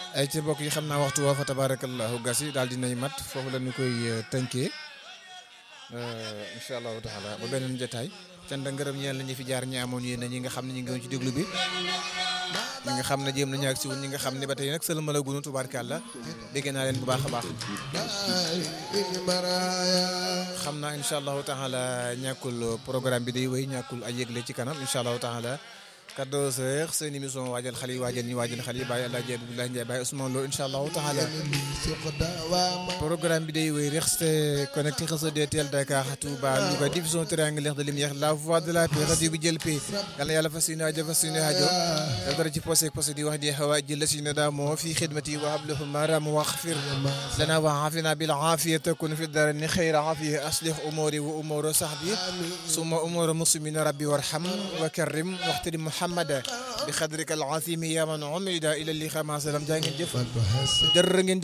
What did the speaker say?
ay ci mbokk yi xam naa waxtu woo fa tabarakallahu gas yi daal dinay mat foofu la ñu koy tënkee incha allahu taala ba beneen jotaay cant ak ngërëm ñeel la ñu fi jaar ñi amoon yéen ñi nga xam ne ñu ngi woon ci déglu bi ñi nga xam ne jéem nañu ak si woon ñi nga xam ne ba tey nag sëlma la gunu tubaarkàlla dégg naa leen bu baax a baax xam naa incha allahu taala ñàkkul programme bi day wéy ñàkkul ay yëgle ci kanam incha allahu taala 14 heures seen émission waajal xale yi waajal ñi waajal xale yi bàyyi El Hadj Abdoulaye Ndiaye bàyyi Ousmane Lo incha allahu taala programme bi day wéy restez connecté réseau DTL Dakar Touba Louga division triangulaire de lumière la voix de la paix rajo bi jël paix yal na yàlla fas yéene aajo fas yéene aajo daf dara ci posé posé di wax di xawa jël si ne daa moo fi xidmati wa hablahu maram waxfir lana wa afina bil afiya takun fi dara ni xayra afiya aslih umuri wa umuru sahbi summa umuru muslimina rabbi warham wa karrim waxtari muhammada bi xadrika al azimi ya man umida ila li xama salam jaa ngeen jëf jërë ngeen